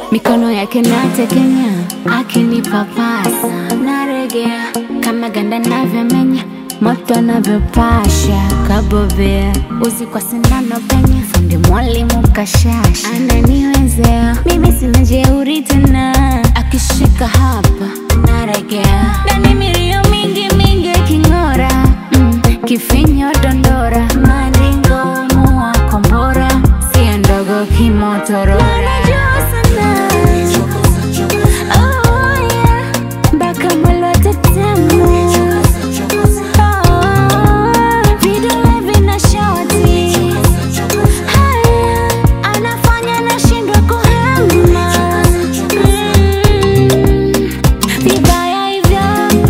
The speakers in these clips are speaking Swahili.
mikono yake natekenya, akinipapasa naregea, kama ganda navyomenya, moto navyopasha, kabobea uzi kwa sindano penye, fundi mwalimu kashasha, ananiwezea mimi sina jeuri tena, akishika hapa naregea, ndani milio mingi mingi king'ora, mm, kifinyo dondora, maringo mua kombora, sio ndogo kimotorora Oh, yeah. Mpaka mwili watetema. Oh, vidole vina shoti. Haya, anafanya nashindwa kuhema. Mm, vibaya hivyo.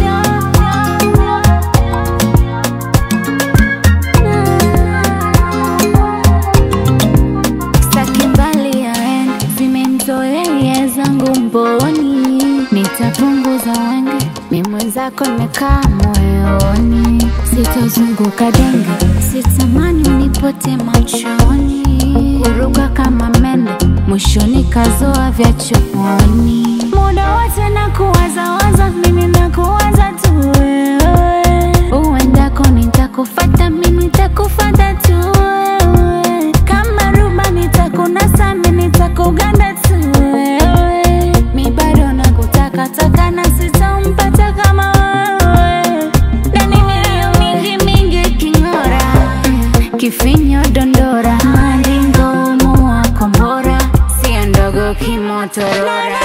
Staki mbali yaende, zimemzoea zangu mboni, nitapunguza wenge, mi mwenzako nimekaa moyoni, sitozunguka denge, sitamani unipote machoni, kuruka kama mende, mwishoni kazoa vya chooni, muda wote na kuwazawaza, mimi nakuwaza tu wewe, uendako nitakufata, mi nitakufata tu wewe, kama ruba nitakunasa, mi nitakuganda tu wewe, mi bado nakutakataka na sitampata kama wewe, ndani milio mingi mingi king'ora, mm, kifinyo dondora, maringo mua kombora, sio ndogo kimotorora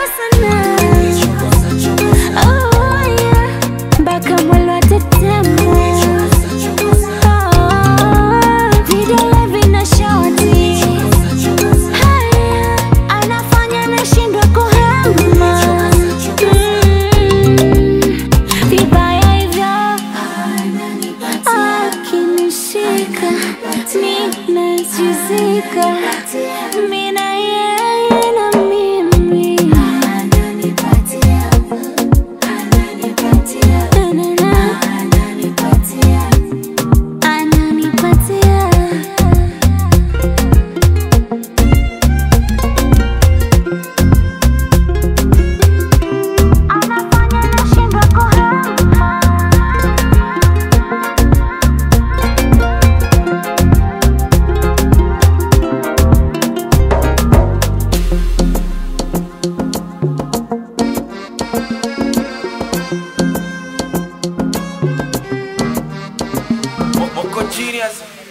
Oh, yeah. Mpaka mwili watetema. Oh, vidole vina shoti. Haya, anafanya nashindwa kuhema. Mm, vibaya hivyo. Akinishika, mi nachizika. Mi na yeye na mimi. Na, na, na. Ananipatia. Anafanya nashindwa kuhema. Moco Genius.